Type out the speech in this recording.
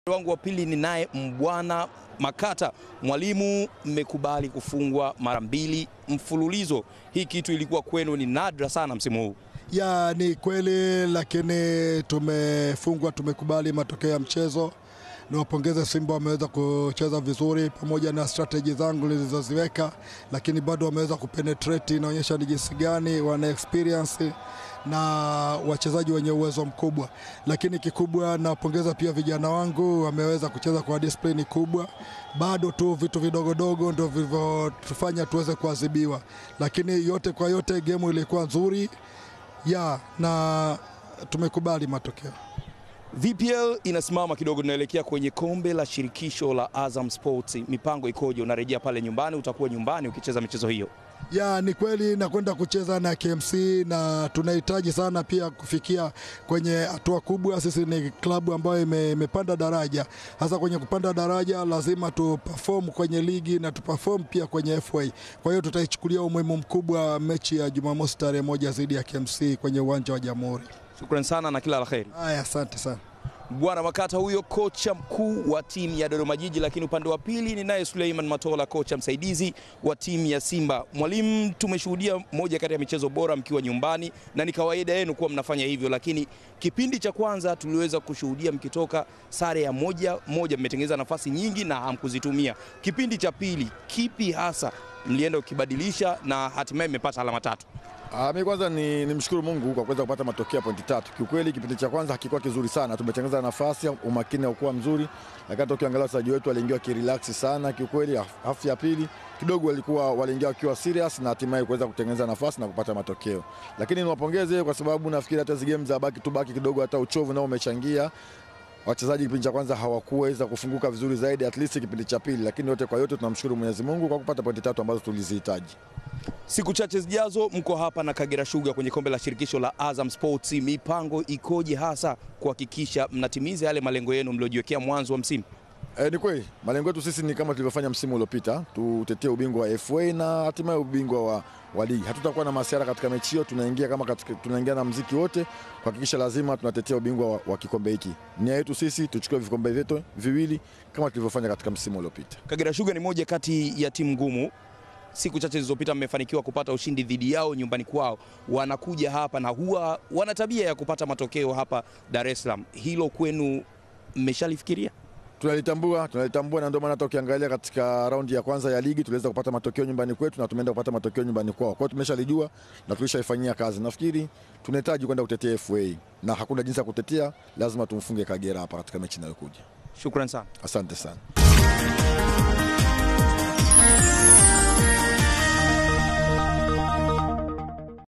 wangu wa pili ni naye Mbwana Makata. Mwalimu, mmekubali kufungwa mara mbili mfululizo. Hii kitu ilikuwa kwenu ni nadra sana msimu huu. Ya, ni kweli, lakini tumefungwa, tumekubali matokeo ya mchezo. Niwapongeze Simba, wameweza kucheza vizuri pamoja na strategy zangu nilizoziweka, lakini bado wameweza kupenetrate. Inaonyesha ni jinsi gani wana experience na wachezaji wenye uwezo mkubwa, lakini kikubwa nawapongeza pia vijana wangu, wameweza kucheza kwa discipline kubwa. Bado tu vitu vidogodogo ndio vilivyotufanya tuweze kuadhibiwa, lakini yote kwa yote gemu ilikuwa nzuri ya na tumekubali matokeo. VPL inasimama kidogo, tunaelekea kwenye kombe la shirikisho la Azam Sports. Mipango ikoje? Unarejea pale nyumbani, utakuwa nyumbani ukicheza michezo hiyo? Ya, ni kweli nakwenda kucheza na KMC na tunahitaji sana pia kufikia kwenye hatua kubwa. Sisi ni klabu ambayo ime- imepanda daraja. Hasa kwenye kupanda daraja lazima tu perform kwenye ligi na tu perform pia kwenye FA. Kwa hiyo tutaichukulia umuhimu mkubwa mechi ya Jumamosi tarehe moja dhidi ya KMC kwenye uwanja wa Jamhuri. Shukrani sana na kila la heri. Haya, asante sana. Bwana Makata huyo kocha mkuu wa timu ya Dodoma Jiji, lakini upande wa pili ni naye Suleiman Matola, kocha msaidizi wa timu ya Simba. Mwalimu, tumeshuhudia moja kati ya michezo bora mkiwa nyumbani na ni kawaida yenu kuwa mnafanya hivyo, lakini kipindi cha kwanza tuliweza kushuhudia mkitoka sare ya moja moja, mmetengeneza nafasi nyingi na hamkuzitumia. Kipindi cha pili, kipi hasa mlienda ukibadilisha na hatimaye mmepata alama tatu? Ah, mimi kwanza ni nimshukuru Mungu kwa kuweza kupata matokeo ya pointi tatu. Kiukweli kipindi cha kwanza hakikuwa kizuri sana, tumetengeneza nafasi, umakini haukuwa mzuri, lakini hata ukiangalia wachezaji wetu waliingia wakirelax sana. Kiukweli hafu ya pili kidogo walikuwa waliingia wakiwa serious na hatimaye kuweza kutengeneza nafasi na kupata matokeo, lakini niwapongeze kwa sababu nafikiri hata hizo game za baki tu baki kidogo, hata uchovu nao umechangia wachezaji kipindi cha kwanza hawakuweza kufunguka vizuri zaidi at least kipindi cha pili, lakini yote kwa yote tunamshukuru Mwenyezi Mungu kwa kupata pointi tatu ambazo tulizihitaji. Siku chache zijazo mko hapa na Kagera Sugar kwenye kombe la shirikisho la Azam Sports. Mipango ikoje hasa kuhakikisha mnatimiza yale malengo yenu mliojiwekea mwanzo wa msimu? E, ni kweli malengo yetu sisi ni kama tulivyofanya msimu uliopita, tutetee ubingwa wa FA na hatimaye ubingwa wa, wa ligi. Hatutakuwa na masiara katika mechi hiyo, tunaingia kama katika, tunaingia na mziki wote kuhakikisha lazima tunatetea ubingwa wa, wa kikombe hiki. Nia yetu sisi tuchukue vikombe vyetu viwili kama tulivyofanya katika msimu uliopita. Kagera Sugar ni moja kati ya timu ngumu. Siku chache zilizopita mmefanikiwa kupata ushindi dhidi yao nyumbani kwao. Wanakuja hapa na huwa wana tabia ya kupata matokeo hapa Dar es Salaam. Hilo kwenu mmeshalifikiria? Tunalitambua, tunalitambua na ndio maana hata ukiangalia katika raundi ya kwanza ya ligi tuliweza kupata matokeo nyumbani kwetu na tumeenda kupata matokeo nyumbani kwao. Kwa hiyo tumeshalijua na tulishaifanyia kazi. Nafikiri tunahitaji kwenda kutetea FA na hakuna jinsi ya kutetea, lazima tumfunge Kagera hapa katika mechi inayokuja. Shukrani sana. Asante sana.